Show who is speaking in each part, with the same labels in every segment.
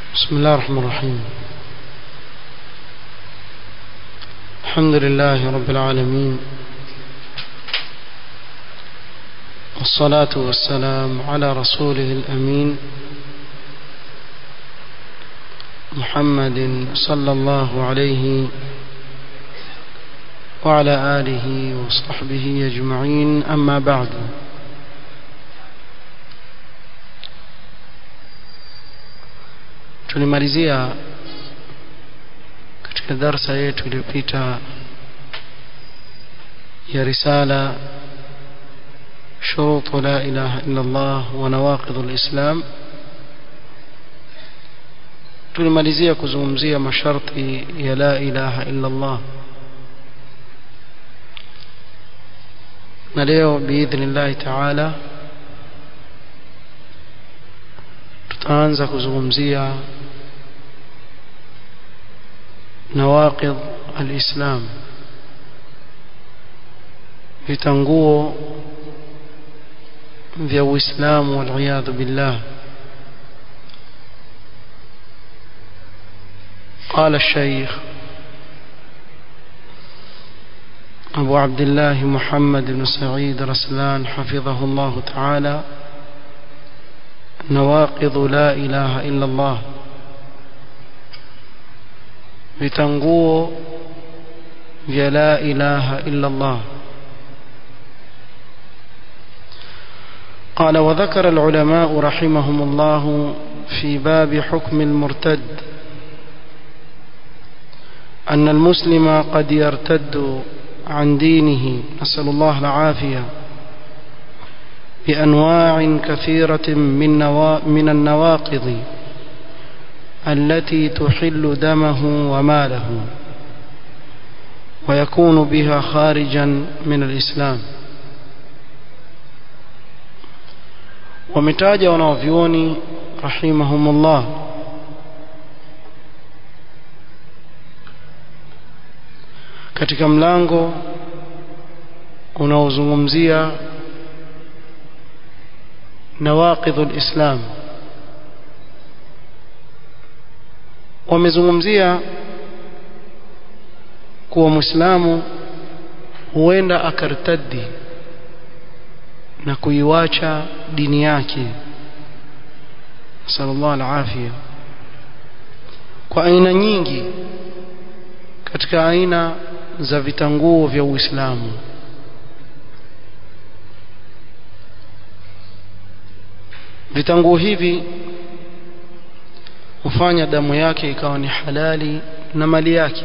Speaker 1: بسم الله الرحمن الرحيم الحمد لله رب العالمين والصلاة والسلام على رسوله الأمين محمد صلى الله عليه وعلى آله وصحبه أجمعين أما بعد tulimalizia katika darsa yetu iliyopita ya risala شروط لا إله إلا الله ونواقض الإسلام tulimalizia kuzungumzia masharti ya la ilaha illa Allah na leo biidhnillahi taala tutaanza kuzungumzia nawaqid alislam vitanguo vya uislamu waliyadhu billah قال الشيخ أبو عبد الله محمد بن سعيد رسلان حفظه الله تعالى نواقض لا إله إلا الله vitanguo vya la ilaha illa Allah قال وذكر العلماء رحمهم الله في باب حكم المرتد أن المسلم قد يرتد عن دينه نسأل الله العافية بأنواع كثيرة من, نوا من النواقض التي تحل دمه وماله ويكون بها خارجا من الإسلام ومتاج ونوفيوني رحمهم الله katika mlango unaozungumzia nawaqidhu alislam wamezungumzia kuwa muislamu huenda akartaddi na kuiwacha dini yake sallallahu alafia kwa aina nyingi katika aina za vitanguo vya Uislamu vitanguo hivi hufanya damu yake ikawa ni halali na mali yake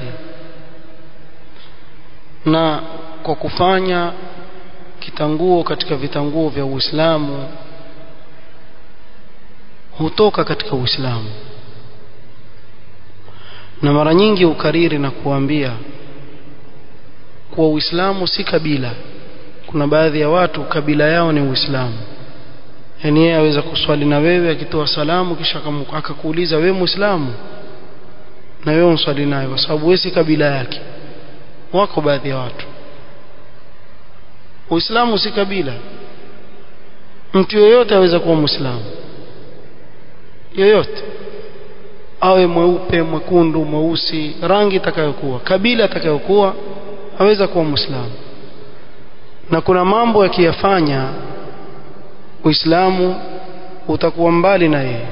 Speaker 1: na kwa kufanya kitanguo katika vitanguo vya Uislamu hutoka katika Uislamu na mara nyingi ukariri na kuambia kuwa Uislamu si kabila kuna baadhi ya watu kabila yao ni Uislamu yani yeye aweza kuswali na wewe akitoa salamu kisha akakuuliza wewe Muislamu na wewe unswali naye kwa sababu wewe si kabila yake wako baadhi ya watu Uislamu si kabila mtu yoyote aweza kuwa Muislamu yoyote awe mweupe mwekundu mweusi rangi itakayokuwa kabila atakayokuwa aweza kuwa muislamu na kuna mambo yakiyafanya uislamu utakuwa mbali na yeye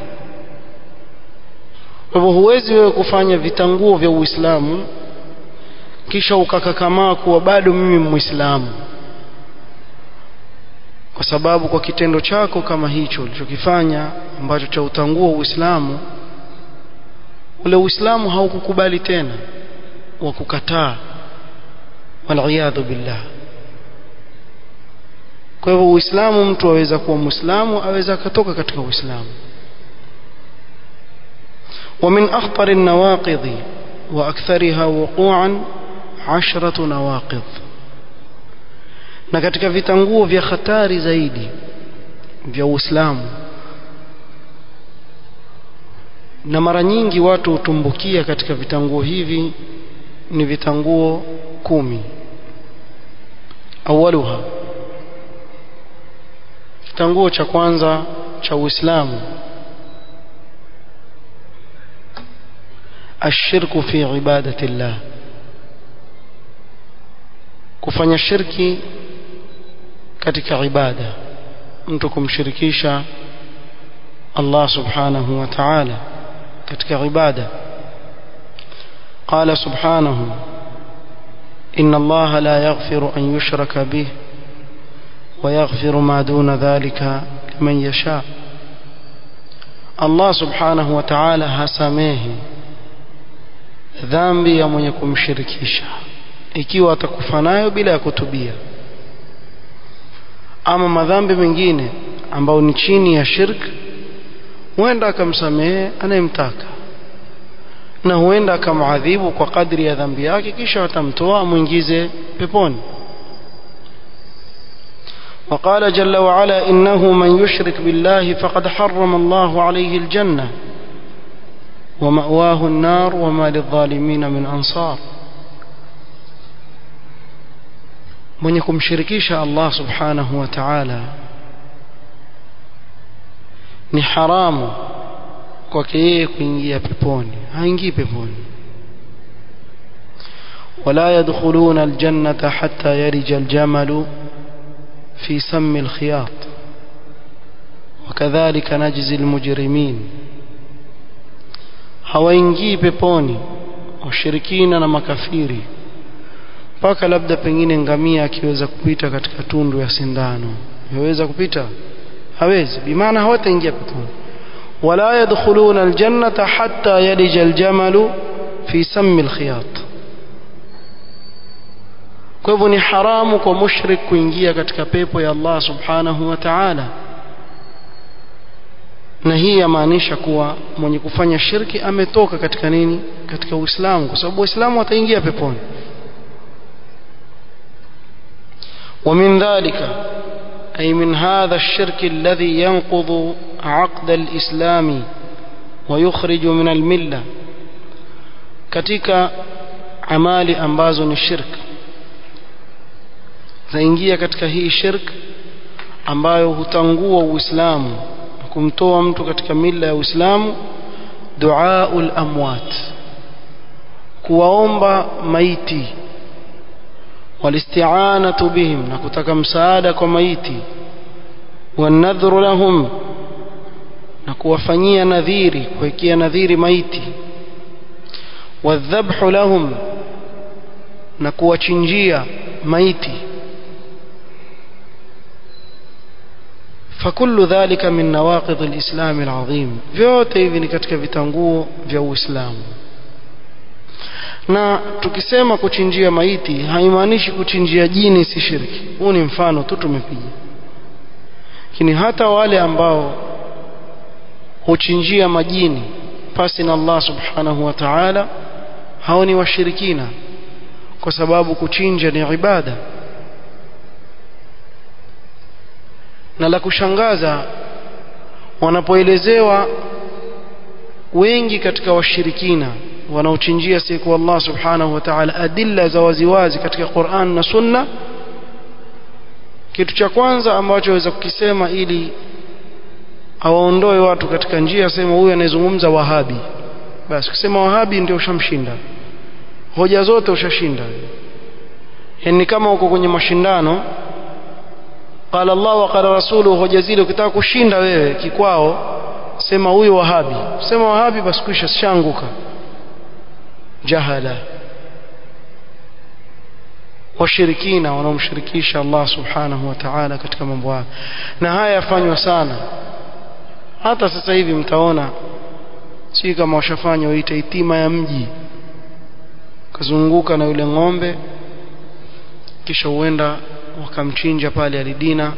Speaker 1: kwa hivyo huwezi wewe kufanya vitanguo vya uislamu kisha ukakakamaa kuwa bado mimi muislamu kwa sababu kwa kitendo chako kama hicho ulichokifanya ambacho cha utangua uislamu ule uislamu haukukubali tena wa kukataa waliyadhu billah kwa hivyo uislamu mtu aweza kuwa muislamu aweza akatoka katika uislamu ومن أخطر النواقض وأكثرها وقوعا عشرة نواقض na katika vitanguo vya hatari zaidi vya Uislamu na mara nyingi watu hutumbukia katika vitanguo hivi ni vitanguo kumi awaluha kitanguo cha kwanza cha Uislamu الشرك في عبادة الله kufanya shirki katika ibada mtu kumshirikisha Allah subhanahu wa ta'ala katika ibada قال سبحانه إن الله لا يغفر أن يشرك به ويغفر ما دون ذلك لمن يشاء الله سبحانه وتعالى hasamehi dhambi ya mwenye kumshirikisha ikiwa atakufa nayo bila ya kutubia ama madhambi mengine ambayo ni chini ya shirk huenda akamsamehe anayemtaka na huenda akamadhibu kwa kadri ya dhambi yake kisha atamtoa amwingize peponi وقال جل وعلا إنه من يشرك بالله فقد حرم الله عليه الجنة ومأواه النار وما للظالمين من أنصار من يكون شركيش الله سبحانه وتعالى ni haramu kwake yeye kuingia peponi haingii peponi wala yadkhuluna aljannata hatta yarija aljamalu في سم الخياط وكذلك نجزي المجرمين hawaingii peponi washirikina na makafiri mpaka labda pengine ngamia akiweza kupita katika tundu ya sindano yaweza kupita hawezi bimaana hawataingia peponi wala yadkhuluna aljannata hatta yalija aljamalu fi sammi alkhiyat kwa hivyo ni haramu kwa mushrik kuingia katika pepo ya Allah subhanahu wa ta'ala na hii yamaanisha kuwa mwenye kufanya shirki ametoka katika nini katika Uislamu kwa sababu Waislamu wataingia peponi ومن ذلك أي من هذا الشرك الذي ينقض عقد الإسلام ويخرج من الملة katika amali ambazo ni shirki zaingia katika hii shirk ambayo hutangua uislamu kumtoa mtu katika mila ya uislamu duaul amwat kuwaomba maiti walisti'anatu bihim na kutaka msaada kwa maiti wanadhuru lahum na kuwafanyia nadhiri kuwekea nadhiri maiti wadhabhu lahum na kuwachinjia maiti فكل ذلك من نواقض الإسلام العظيم vyote hivi ni katika vitanguo vya Uislamu na tukisema kuchinjia maiti haimaanishi kuchinjia jini si shirki huu ni mfano tu tumepiga lakini hata wale ambao huchinjia majini pasi na Allah subhanahu wa ta'ala hao ni washirikina kwa sababu kuchinja ni ibada na la kushangaza wanapoelezewa wengi katika washirikina wanaochinjia siku Allah subhanahu wa ta'ala adilla za waziwazi katika Qur'an na Sunna kitu cha kwanza ambacho waweza kukisema ili awaondoe watu katika njia sema huyu anayezungumza wahabi basi kusema wahabi ndio ushamshinda hoja zote ushashinda yani kama uko kwenye mashindano qala Allah wa qala rasuluhu hoja zile ukitaka kushinda wewe kikwao sema huyu wahabi sema wahabi basi kisha shanguka jahala washirikina wanaomshirikisha Allah subhanahu wa ta'ala katika mambo haya na haya yafanywa sana hata sasa hivi mtaona si kama washafanya waita itima ya mji kazunguka na yule ng'ombe kisha huenda wakamchinja pale alidina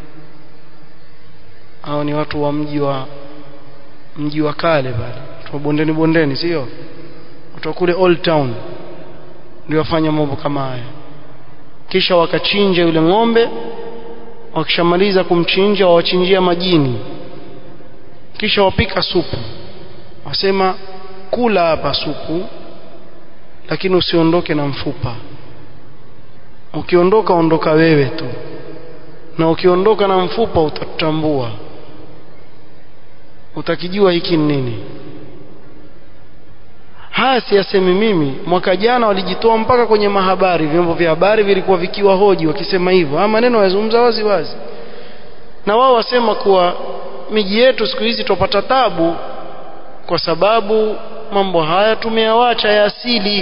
Speaker 1: au ni watu wa mji wa mji wa kale pale watu wa bondeni bondeni sio watu wa kule old town ndio wafanya mambo kama haya kisha wakachinja yule ng'ombe wakishamaliza kumchinja wawachinjia majini kisha wapika supu wasema kula hapa supu lakini usiondoke na mfupa ukiondoka ondoka wewe tu na ukiondoka na mfupa utatambua utakijua hiki ni nini haya siyasemi mimi mwaka jana walijitoa mpaka kwenye mahabari vyombo vya habari vilikuwa vikiwa hoji wakisema hivyo haya maneno yazungumza wazi wazi na wao wasema kuwa miji yetu siku hizi tupata tabu kwa sababu mambo haya tumeyawacha ya asili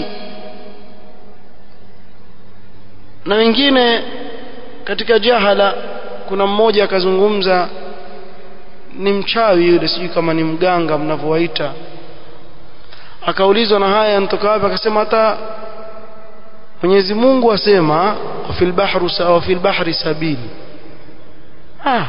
Speaker 1: na wengine katika jahala kuna mmoja akazungumza ni mchawi yule sijui kama ni mganga mnavyowaita akaulizwa na haya yanatoka wapi akasema hata Mwenyezi Mungu asema fil bahru sawa fil bahri sabili ah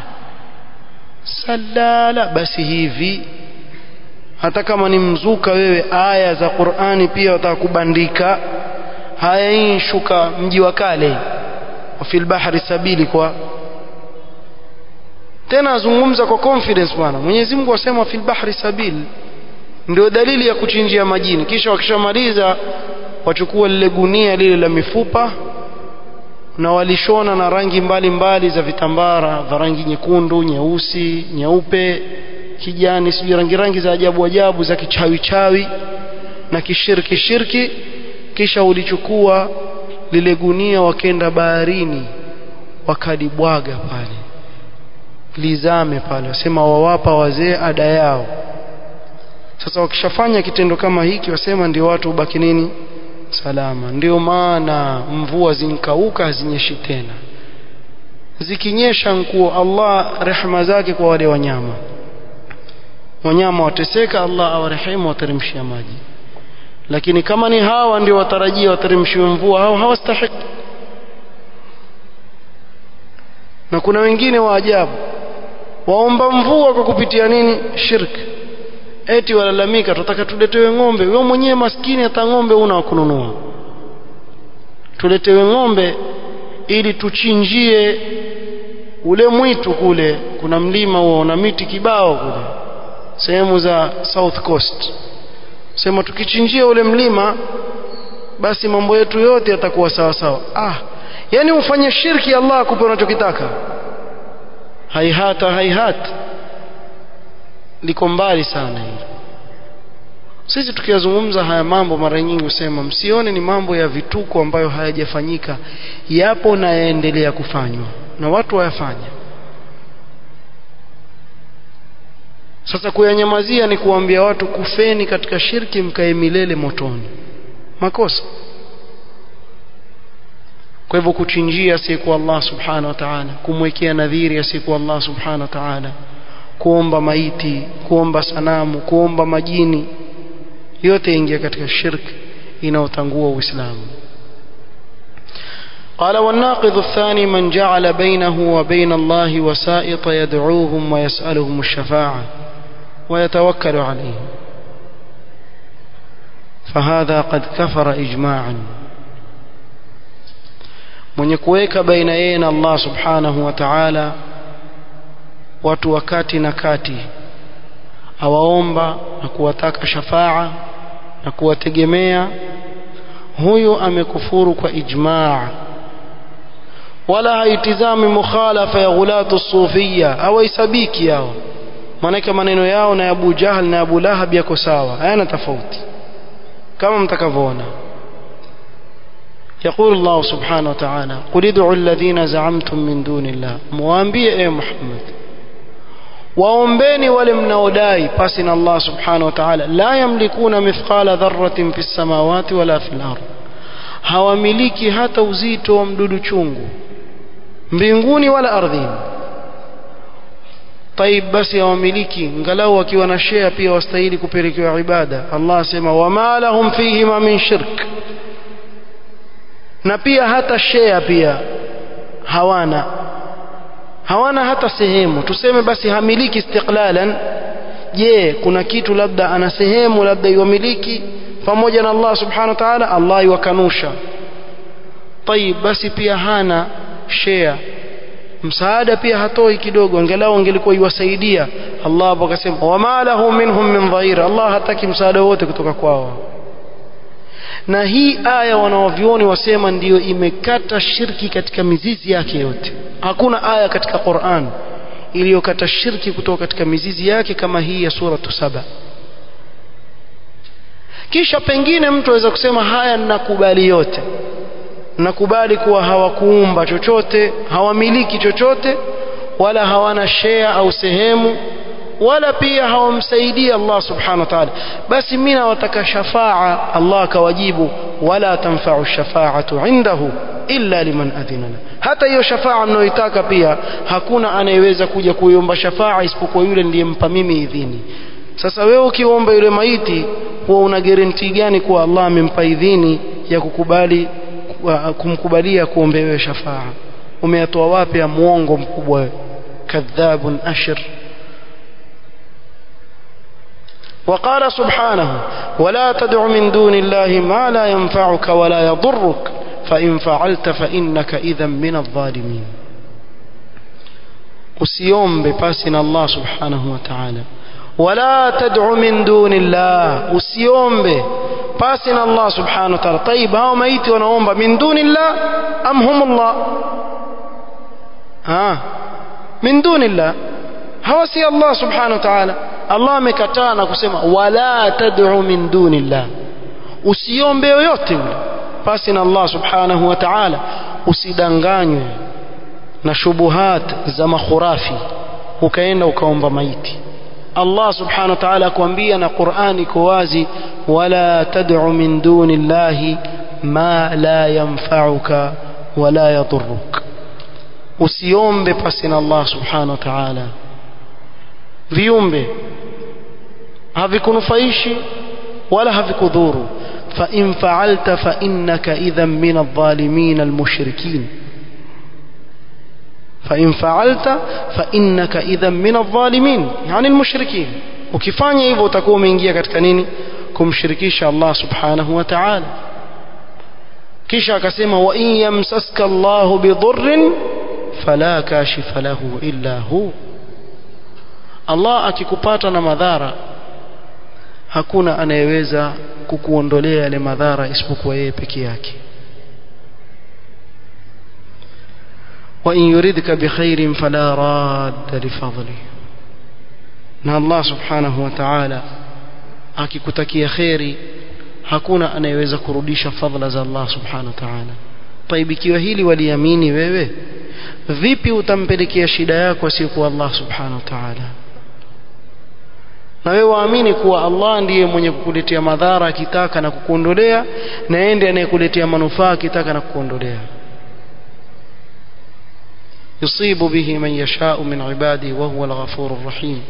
Speaker 1: salala basi hivi hata kama ni mzuka wewe aya za Qur'ani pia watakubandika haya hii shuka mji wa kale fil bahri sabili kwa tena azungumza kwa confidence bwana Mwenyezi Mungu asema fil bahri sabil ndio dalili ya kuchinjia majini kisha wakishamaliza wachukua lile gunia lile la mifupa na walishona na rangi mbalimbali mbali za vitambara vya rangi nyekundu nyeusi nyeupe kijani sijui rangi rangi za ajabu ajabu za kichawi chawi na kishirki shirki kisha ulichukua lile gunia wakenda baharini wakalibwaga pale lizame pale wasema wawapa wazee ada yao sasa wakishafanya kitendo kama hiki wasema ndio watu ubaki nini salama ndio maana mvua zinkauka hazinyeshi tena zikinyesha nkuo Allah rehema zake kwa wale wanyama wanyama wateseka Allah awarehemu wateremshia maji lakini kama ni hawa ndio watarajia wateremshiwe mvua hao hawastahiki na kuna wengine wa ajabu waomba mvua kwa kupitia nini shirki eti walalamika tunataka tuletewe ng'ombe wewe mwenyewe maskini hata ng'ombe una wa kununua tuletewe ng'ombe ili tuchinjie ule mwitu kule kuna mlima huo na miti kibao kule sehemu za south coast sema tukichinjia ule mlima basi mambo yetu yote yatakuwa sawa sawa ah yani ufanye shirki Allah akupe unachokitaka haihata haihata liko mbali sana hili sisi tukiyazungumza haya mambo mara nyingi husema msione ni mambo ya vituko ambayo hayajafanyika yapo na yaendelea kufanywa na watu wayafanya sasa kuyanyamazia ni kuambia watu kufeni katika shirki mkae milele motoni makosa kwa hivyo kuchinjia asiyekuwa Allah subhanahu wa ta'ala kumwekea nadhiri asiyekuwa Allah subhanahu wa ta'ala kuomba maiti kuomba sanamu kuomba majini yote ingia katika shirki inaotangua uislamu قال والناقض الثاني من جعل بينه وبين الله وسائط يدعوهم ويسألهم الشفاعة ويتوكل عليهم فهذا قد كفر إجماعا من يكويك بين يين الله سبحانه وتعالى watu wakati na kati awaomba na kuwataka shafaa na kuwategemea huyu amekufuru kwa ijmaa wala haitizami mukhalafa ya ghulatu sufia hawaisabiki yao maanake maneno yao na Abu Jahal na Abu Lahab yako sawa hayana tofauti kama mtakavyoona يقول الله سبحانه وتعالى قل ادعوا الذين زعمتم من دون الله موambie اي محمد waombeni wale mnaodai pasi na Allah subhanahu wa ta'ala la yamlikuna mithqala dharratin fi samawati wala fil ard hawamiliki hata uzito wa mdudu chungu mbinguni wala ardhini طيب basi hawamiliki ngalau wakiwa na share pia wastahili kupelekewa ibada Allah asema wama lahum fihi ma min shirk na pia hata share pia hawana hawana hata sehemu tuseme basi hamiliki istiqlalan je kuna kitu labda ana sehemu labda iwamiliki pamoja na Allah subhanahu wa ta'ala Allah iwakanusha tayib basi pia hana share msaada pia hatoi kidogo angalau angelikuwa iwasaidia Allah hapo akasema wama lahu minhum min dhahir Allah hataki msaada wote kutoka kwao na hii aya wanaovioni wasema ndiyo imekata shirki katika mizizi yake yote hakuna aya katika Qur'an iliyokata shirki kutoka katika mizizi yake kama hii ya suratu saba kisha pengine mtu aweza kusema haya ninakubali yote nakubali kuwa hawakuumba chochote hawamiliki chochote wala hawana share au sehemu wala pia hawamsaidii Allah subhanahu wa ta'ala basi mimi nawataka shafaa Allah akawajibu wala tanfa'u shafaa'atu indahu illa liman adhina la hata hiyo shafaa mnayoitaka pia hakuna anayeweza kuja kuiomba shafaa isipokuwa yule niliyempa mimi idhini sasa wewe ukiomba yule maiti huwa una guarantee gani kuwa Allah amempa idhini ya kukubali kumkubalia kuombewe shafaa umeyatoa wapi ya muongo mkubwa kadhabun ashir وقال سبحانه ولا تدع من دون الله ما لا ينفعك ولا يضرك فإن فعلت فإنك إذا من الظالمين usiombe pasi na Allah subhanahu wa ta'ala wala tad'u min dunillah usiombe pasi na Allah subhanahu wa ta'ala طيب hao maiti wanaomba min dunillah am humullah ha min dunillah hawa si Allah subhanahu wa ta'ala Allah amekataa na kusema wala tad'u min dunillah usiombe yoyote yule pasi na Allah subhanahu wa ta'ala usidanganywe na shubuhat za makhurafi ukaenda ukaomba maiti Allah subhanahu wa ta'ala akwambia na Qur'ani iko wazi wala tad'u min dunillahi ma la yanfa'uka wala yadurruk usiombe pasi na Allah subhanahu wa ta'ala viumbe havikunufaishi wala havikudhuru fa in fa'alta fa innaka idhan min adh-dhalimin al-mushrikin fa in fa'alta fa innaka idhan min adh-dhalimin yani al-mushrikin ukifanya hivyo utakuwa umeingia katika nini kumshirikisha Allah subhanahu wa ta'ala kisha akasema wa in yamsaska Allahu bidhurrin fala kashifa lahu illa hu Allah akikupata na madhara hakuna anayeweza kukuondolea yale madhara isipokuwa yeye peke yake wa in yuridka bikhairin fala radda lifadli na Allah subhanahu wa ta'ala akikutakia khairi hakuna anayeweza kurudisha fadhila za Allah subhanahu wa ta'ala طيب ikiwa hili waliamini wewe vipi utampelekea shida yako asiyokuwa Allah subhanahu wa ta'ala na wewe waamini kuwa Allah ndiye mwenye kukuletea madhara akitaka na kukuondolea na yeye ndiye anayekuletea manufaa akitaka na kukuondolea yusibu bihi man yashau min ibadi wa huwa al-ghafurur rahim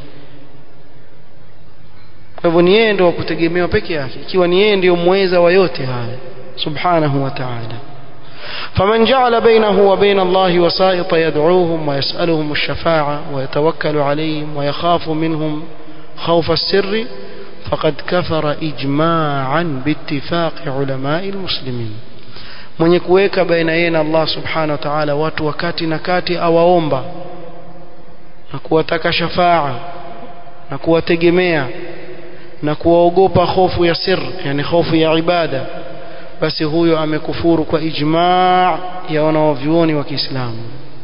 Speaker 1: kwa hivyo ni yeye ndio kutegemewa peke yake ikiwa ni yeye ndio muweza wa yote haya subhanahu wa ta'ala فمن جعل بينه وبين الله وسائط يدعوهم ويسألهم الشفاعة ويتوكل عليهم ويخاف منهم خوف السر فقد كفر إجماعا باتفاق علماء المسلمين mwenye kuweka baina yeye na Allah subhanahu wa ta'ala watu wakati na kati awaomba na kuwataka shafaa na kuwategemea na kuwaogopa hofu ya sir yani hofu ya ibada basi huyo amekufuru kwa ijmaa ya wanawavyuoni wa Kiislamu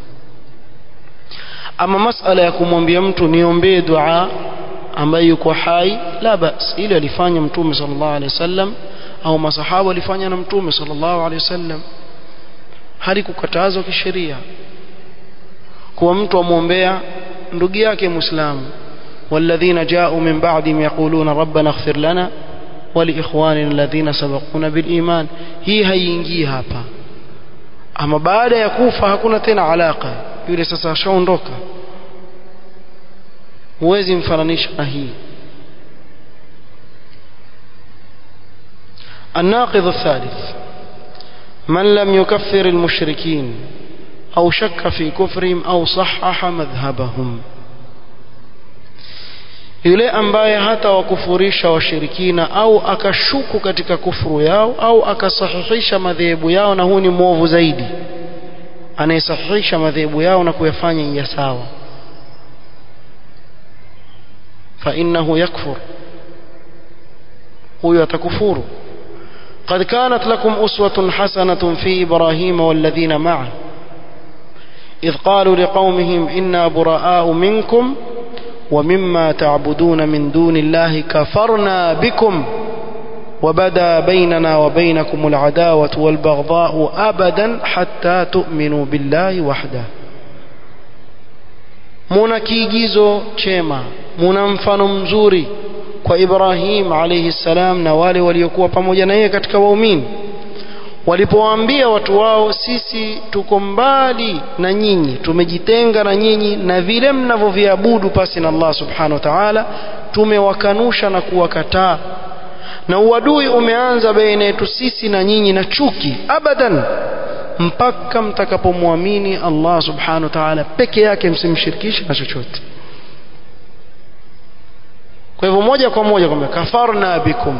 Speaker 1: ama masala ya kumwambia mtu niombee dua ambaye yuko hai la bas ile alifanya mtume sallallahu alaihi wasallam au masahaba walifanya na mtume sallallahu alaihi wasallam halikukatazwa kisheria kuwa mtu amwombea ndugu yake muislamu والذين جاءوا من بعدهم يقولون ربنا اغفر لنا ولإخواننا الذين سبقونا بالإيمان hii haiingii hapa ama baada ya kufa hakuna tena alaka yule sasa ashaondoka huwezi mfananisha na hii الناقض الثالث من لم يكفر المشركين أو شك في كفرهم أو صحح مذهبهم yule ambaye hata wakufurisha washirikina au akashuku katika kufuru yao au akasahihisha madhehebu yao na huu ni mwovu zaidi anayesahihisha madhehebu yao na kuyafanya ya sawa فإنه يكفر هو يتكفر قد كانت لكم أسوة حسنة في إبراهيم والذين معه إذ قالوا لقومهم إنا براء منكم ومما تعبدون من دون الله كفرنا بكم وبدا بيننا وبينكم العداوة والبغضاء أبدا حتى تؤمنوا بالله وحده muna kiigizo chema muna mfano mzuri kwa Ibrahim alayhi salam na wale waliokuwa pamoja na yeye katika waumini walipowaambia watu wao sisi tuko mbali na nyinyi tumejitenga na nyinyi na vile mnavyoviabudu pasi na Allah subhanahu wa ta'ala tumewakanusha na kuwakataa na uadui umeanza baina yetu sisi na nyinyi na chuki abadan mpaka mtakapomwamini Allah subhanahu wa ta'ala peke yake msimshirikishe na chochote kwa hivyo moja kwa moja kwamba kafarna bikum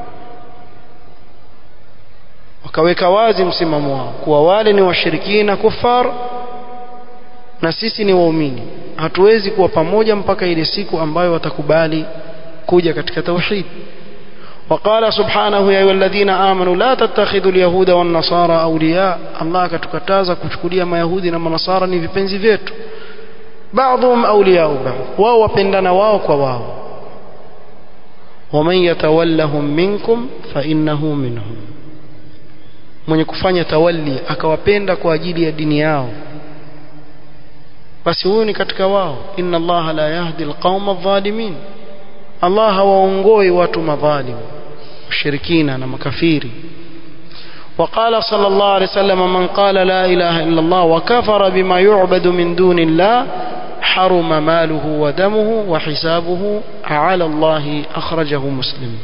Speaker 1: wakaweka wazi msimamo wao kuwa wale ni washirikina kufar na sisi ni waumini hatuwezi kuwa pamoja mpaka ile siku ambayo watakubali kuja katika tauhid وقال سبحانه يا أيها الذين آمنوا لا تتخذوا اليهود والنصارى أولياء الله كتكتازا كشكوليا ما يهودي نما نصارى ni vipenzi vyetu بعضهم أولياء بعض wao wapendana wao kwa wao ومن يتولهم منكم فإنه منهم mwenye kufanya tawalli akawapenda kwa ajili ya dini yao basi huyu ni katika wao inna allaha la yahdi alqauma adh-dhalimin Allah hawaongoi watu madhalim mushirikina na makafiri وقال صلى الله عليه وسلم من قال لا إله إلا الله وكفر بما يعبد من دون الله حرم ماله ودمه وحسابه على الله أخرجه مسلم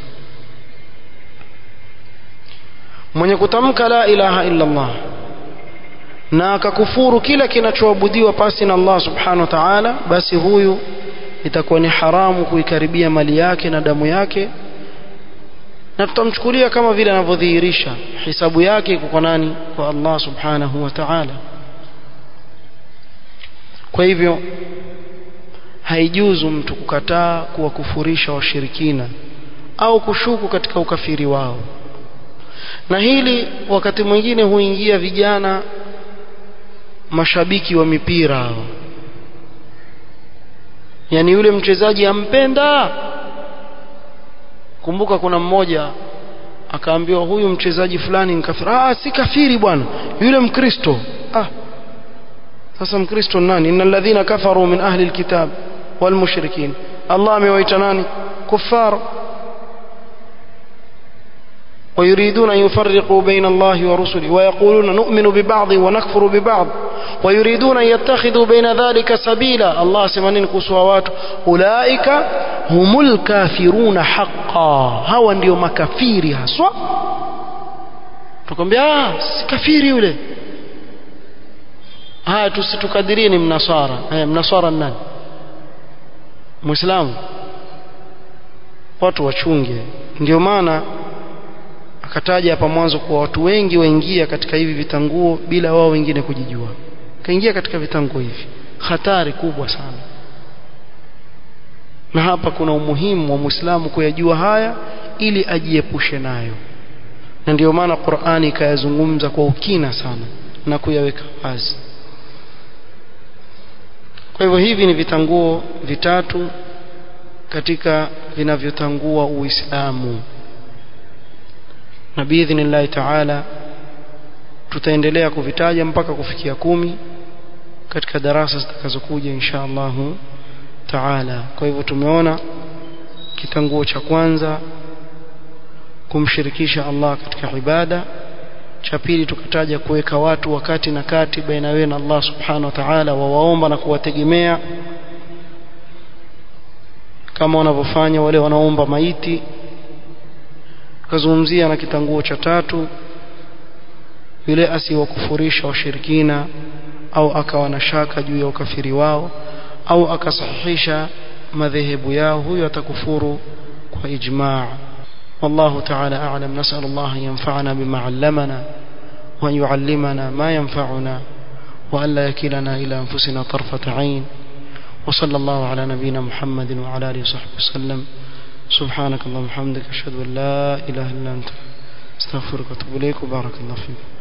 Speaker 1: mwenye kutamka la ilaha illa Allah na akakufuru kila kinachoabudiwa pasi na Allah subhanahu wa ta'ala basi huyu itakuwa ni haramu kuikaribia mali yake na damu yake na tutamchukulia kama vile anavyodhihirisha hisabu yake iko kwa nani kwa Allah subhanahu wa ta'ala kwa hivyo haijuzu mtu kukataa kuwakufurisha washirikina au kushuku katika ukafiri wao na hili wakati mwingine huingia vijana mashabiki wa mipira hao yani yule mchezaji ampenda kumbuka kuna mmoja akaambiwa huyu mchezaji fulani ni kafiri ah si kafiri bwana yule mkristo ah sasa mkristo nani innal ladhina kafaru min ahli alkitab wal mushrikin Allah amewaita nani kuffar ويريدون أن يفرقوا بين الله ورسله ويقولون نؤمن ببعض ونكفر ببعض ويريدون أن يتخذوا بين ذلك سبيلا الله سمانين كسوات أولئك هم الكافرون حقا هوا ndio makafiri haswa tukwambia ah si kafiri yule haya tusitukadirie ni mnasara haya mnasara nani muislamu watu wachunge ndio maana akataja hapa mwanzo kuwa watu wengi waingia katika hivi vitanguo bila wao wengine kujijua kaingia katika vitanguo hivi hatari kubwa sana na hapa kuna umuhimu wa Muislamu kuyajua haya ili ajiepushe nayo na ndio maana Qur'ani ikayazungumza kwa ukina sana na kuyaweka wazi kwa hivyo hivi ni vitanguo vitatu katika vinavyotangua Uislamu na biidhnillahi taala tutaendelea kuvitaja mpaka kufikia kumi katika darasa zitakazokuja insha Allahu taala kwa hivyo tumeona kitanguo cha kwanza kumshirikisha Allah katika ibada cha pili tukataja kuweka watu wakati na kati baina wewe na Allah subhanahu wa ta'ala wawaomba na kuwategemea kama wanavyofanya wale wanaomba maiti tukazungumzia na kitanguo cha tatu yule asiwakufurisha washirikina au akawa na shaka juu ya ukafiri wao au akasahihisha madhehebu yao huyo atakufuru kwa ijmaa والله تعالى أعلم نسأل الله أن ينفعنا بما علمنا وأن يعلمنا ما ينفعنا وأن لا يكلنا إلى أنفسنا طرفة عين وصلى الله على نبينا محمد وعلى آله وصحبه وسلم سبحانك اللهم وبحمدك أشهد أن لا إله إلا أنت استغفرك واتوب إليك وبارك الله فيك